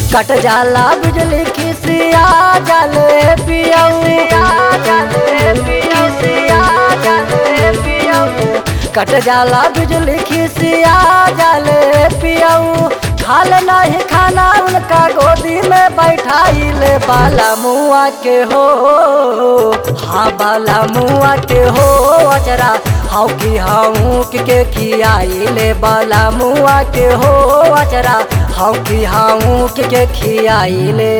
कट जाला बिजली खिसिया जाले पियऊ कट जाला बिजली खिसिया जाले पियऊ खाल नहीं खाना उनका गोदी में बैठाइले बाला मुआ के हो हाँ बाला मुआ के हो अचरा हाउ की हाउ के खियाइले बाला मुआ के हो अचरा हाउ की हाउ के खियाइले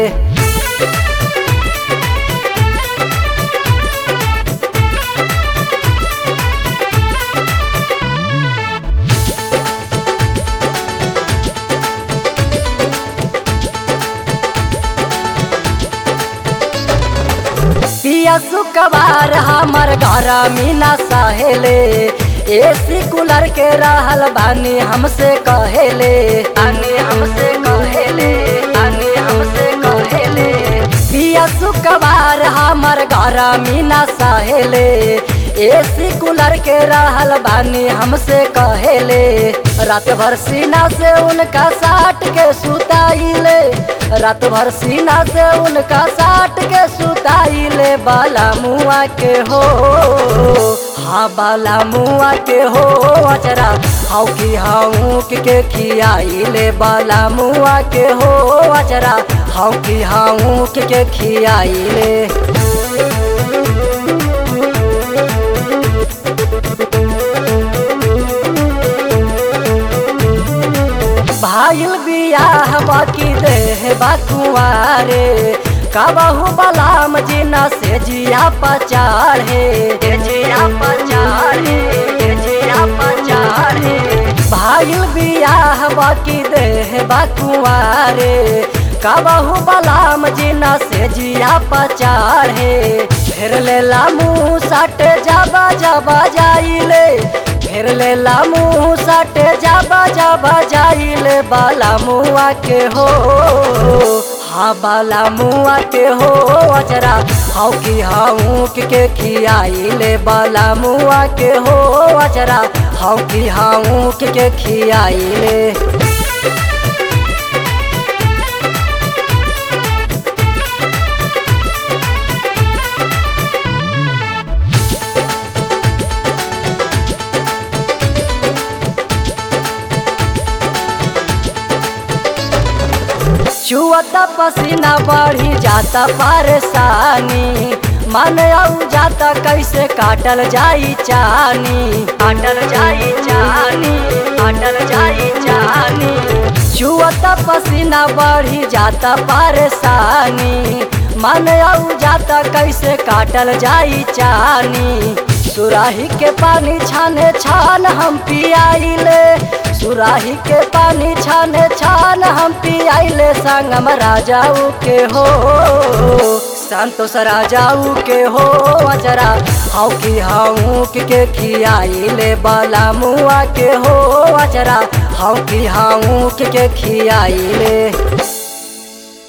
पिया सुकवार हमर घर मीना सहेले एसी कूलर के रहल बानी हमसे कहेले आने हमसे कहेले आने हमसे कहेले पिया सुकवार हमर घर मीना सहेले एसी कूलर के रहल बानी हमसे कहेले रात भर सीना से उनका साट के सुताइले रात भर सीना से उनका साट के सुताइले बाला मुआ के हो हाँ बाला मुआ के हो अचरा हाउ की हाउ के खियाइले बाला मुआ के हो अचरा हाउ की हाउ के खियाइले भाईल बियाह बाकी देह बाकुआरे कबहू बलाम जीना से जिया पचाड़े जिया पचाड़े जिया पचाड़े भाईल बियाह बाकी देह बाकुआरे कबहू बलाम जीना से जिया पचाड़े फिर लेला मुँह सट जाबा जाबा जाइले फिर लेला मुँह सटे जाबा जाबा जाइले बाला मुआ के हो हाँ बाला मुआ के हो अचरा हाउ की हाउ के खियाइले बाला मुआ के हो अचरा हाउ की हाउ के खियाइले चुअता पसीना बढ़ी जाता परेशानी मन आऊ जाता कैसे काटल जाई चानी काटल जाई चानी काटल जाई चानी चुअता पसीना बढ़ी जाता परेशानी मन आऊ जाता कैसे काटल जाई चानी सुराही के पानी छाने छान हम पियाइले सुराही के पानी छाने छान हम पियाइले संगम राजाऊ के हो संतोष राजाऊ के हो अजरा हाउ की हाउ के खियाइले बाला मुआ के हो अजरा हाउ की हाउ के खियाइले